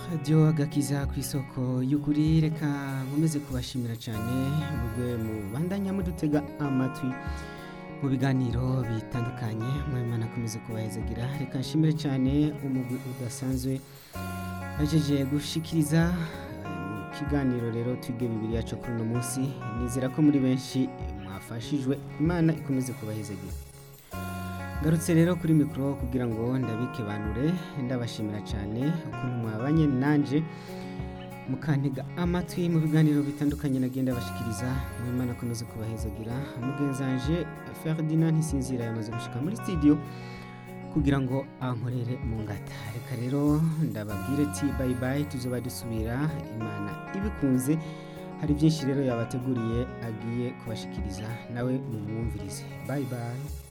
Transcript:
radiyo agakiza ku isoko y'ukuri reka nkomeze kubashimira cyane mubwe mu bandanya mudutega amatwi mu biganiro bitandukanye mwemana akomeze kubahezagira reka nshimire cyane umugwi udasanzwe bajeje gushikiriza mu kiganiro rero twige bibiri yacu kuri uno munsi nizera ko muri benshi mwafashijwe imana ikomeze kubahezagira ngarutse rero kuri mikoro kugira ngo ndabike banure ndabashimira cyane ukuntu mwabanye nanje mukantega amatwi mu biganiro bitandukanye nagenda bashikiriza mwimana akomeze kubahezagira mugenzanje Ferdinand Ntisinzira yamaze gushika muri studio kugira ngo ankorere mu ngata reka rero ndababwire ati bye bye tuzoba dusubira imana ibikunze hari byinshi rero yabateguriye agiye kubashikiriza nawe mumwumvirize bye bye